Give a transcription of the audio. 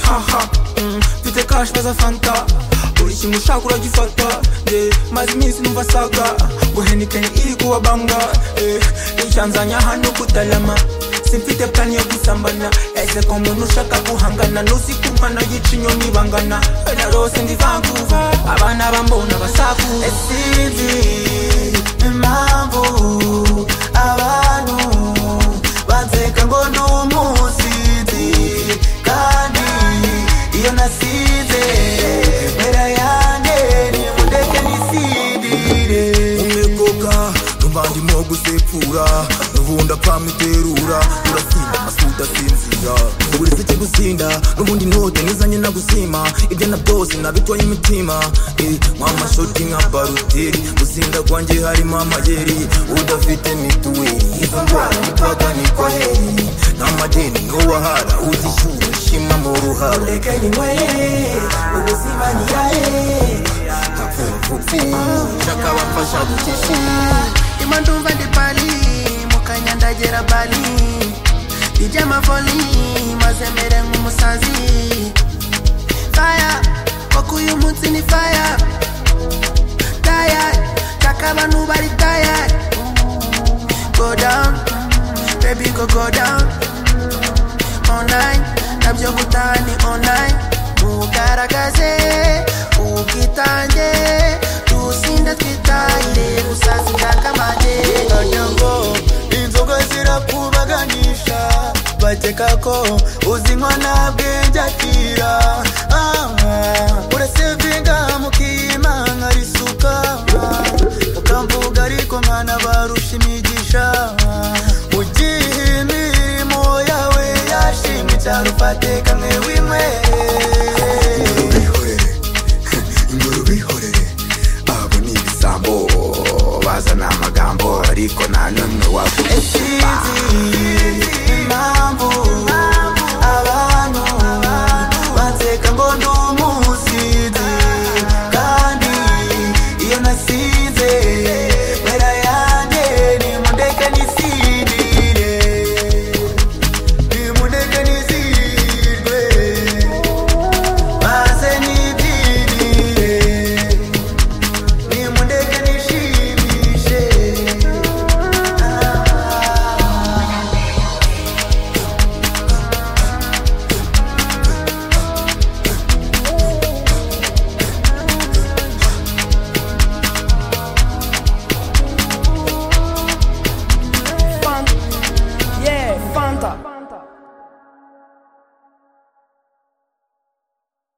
haha mm, mfite kashi neza fanta buri kimwe ushaka uragifata yeah, maze iminsi numva saga ngo henikeni iri kuba banga eh, icyanzanya hano kutarama simfite plani yo gusambana ese ko umuntu ushaka guhangana nusikumana yica inyoni bangana narose ndi vancouver abana bambona basaku esinzi impamvu abantu banseka ngo ni umusizi kandi iyo nasize mbera yanjye nimundeke nisidire umekoka numva ndimo gusepfura nubu ndapfa miterura urasinda amasi udasinzira ubu uretse ikigusinda n'ubundi ntote nizanye nagusima ibyo na byose nabitwaye imitima Eh, mwa mashoti nka baruteri gusinda kwanjye harimo amayeri udafite mituweli izo ndwara nitwaga nitwa heri nta madeni n'uwahara uzishyura ushima mu ruhara reka ninyweye ubuzima niyaye kapfupfupfi nshaka abafasha gukisha Ima ndumva ndi pali mukanya ndagera bali ijya amavoli maze mbere nk'umusazi faya koko uyu munsi ni faya taya taka abantu bari taya go down baby go go down online nabyo gutaha ni online ugaragaze ubwitange tusinda twitahire gusaza indangamage ngo inzoga zirakubaganisha bakeka ko uzinywa nta bwenge akira urasevinga mukimanga risuka ukamvuga ariko nkana barusha imigisha ugihe imirimo yawe yashimwe cyane ufatika mwe wimwe ubihorere ingoro ubihorere abo ni ibisambo bazana amagambo ariko nta